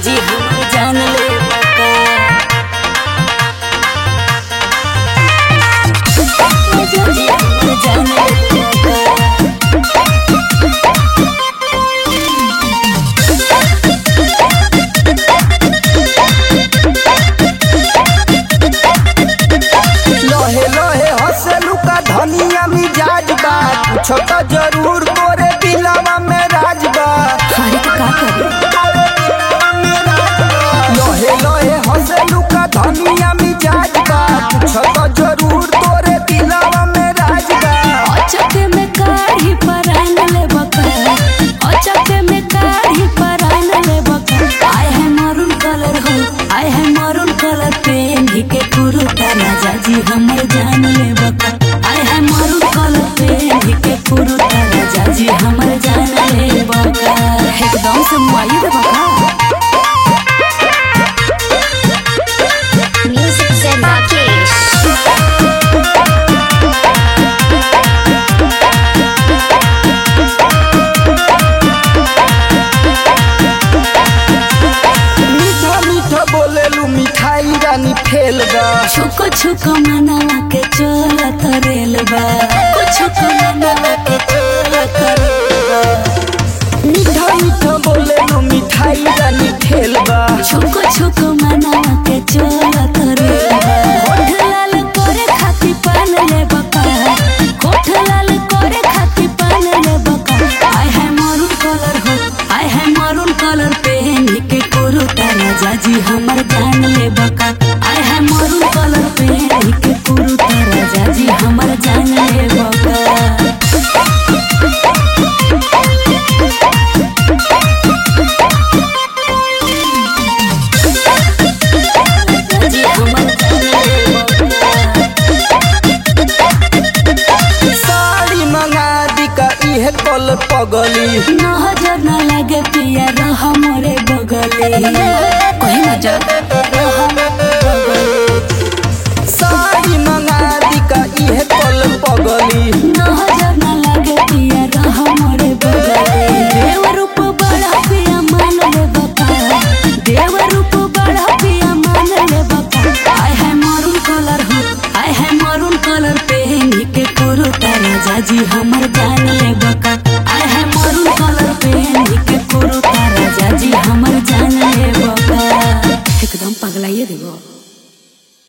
जी हमर जान ले बका राजा जी हमर जान ले बका लोहे लोहे हंसलू का धनिया मिजाज बा कुछ तो जरूर तोरे दिलवा में राज बा अरे तो का करे लोहे लोहे हंसलू का धनिया मिजाज बा कुछ तो जरूर तोरे दिलवा में राज बा अचक में काढ़ी परान ले बका अचक में काढ़ी परान ले बका आय है मरून कलर हो आय है मरून कलर पेन ही के कुरुता राजा जी हमर जान ले बका आय है मरून कलर पेन ही के कुरुता राजा जी हमर जान ले बका एकदम से मुआई दे बका Music Zen Rakesh. मीठा मीठा बोलेलू मिठाई रानी फेल बा छुको छुको मनावा के चलत रेल बा छुको मनावा के चलत रेल बा मीठा मीठा बोलेलू मिठाई रानी फेल बा छुको छुको मनावा के चलत रेल बा होठ लाल करे खाती पान ले बका होठ लाल करे खाती पान ले बका आय है मरून कलर हो आय है मरून कलर पहन के कुरुता राजा जी हमर जान ले बका आय है मरून कलर पहन के कुरुता राजा जी हमर जान ले बका जी हमर जान ले बका साड़ी मंगा दी का इहे कल पगली नजर न लगे पिया रह मोरे बगले कहीं न जा रह मोरे बगले। साड़ी मंगा दी का इहे कल पगली नजर न लगे पिया रह मोरे बगले देव रूप बड़ा पिया मान ले बका देव रूप बड़ा पिया मान ले बका आय है मरून कलर हो आय है मरून कलर पहन के कुरुता राजा जी हमर जान ले बका आय है मरून कलर पहन के कुरुता राजा जी हमर जान ले बका एकदम पगलाइए देबो